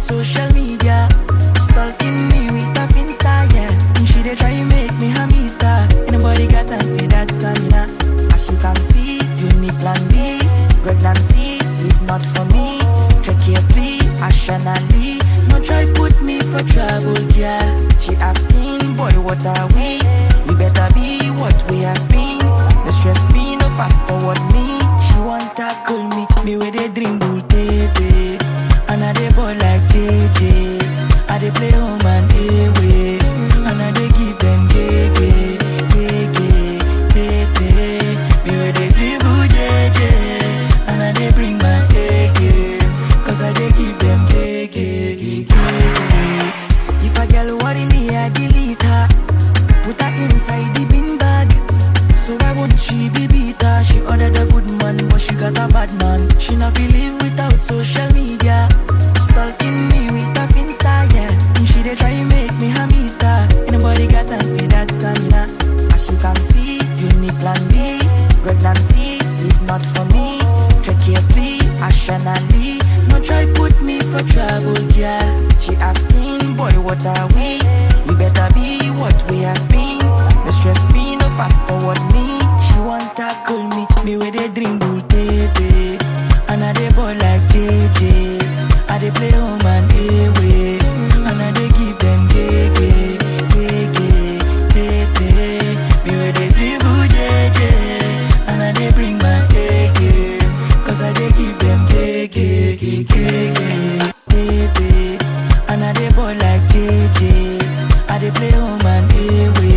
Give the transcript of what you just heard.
social media. Stalking me with a finsta, yeah. And she dey try make me a mister. Anybody got time for that, Tamina? As you can see, unique plan B. Pregnancy is not for me. Check carefully, rationally. No try put me for trouble, girl. She asking, boy, what are we? We better be what we have been. No stress me, no fast forward me. She want tackle me, me with a dream bull baby. And I dey ball like JJ. I dey play home and away. And I dey give them gege, gege, tete. Me with a dribble JJ. And I dey bring my A game. Cause I dey give them gege, gege. If a girl worry me, I delete her. Put her inside the bin bag. So why won't she be bitter? She ordered a good man, but she got a bad man. She not feel live without social media. Stalking me with a finsta, yeah. And she dey try make me a mister. Anybody got time for that, Tamina? As you can see, unique plan B. Pregnancy is not for me. Check carefully, rationally. No try put me for trouble, girl. She asking, boy, what are we? We better be what we have been. No stress me, no fast forward me. She want tackle me, me with a dream bull baby. And I dey ball like JJ. I dey play home and away. And I dey give them gege, gege, tete. Me with a dribble JJ. And I dey bring my A game. Cause I dey give them gege, gege, tete. And I dey ball like JJ. I dey play home and away.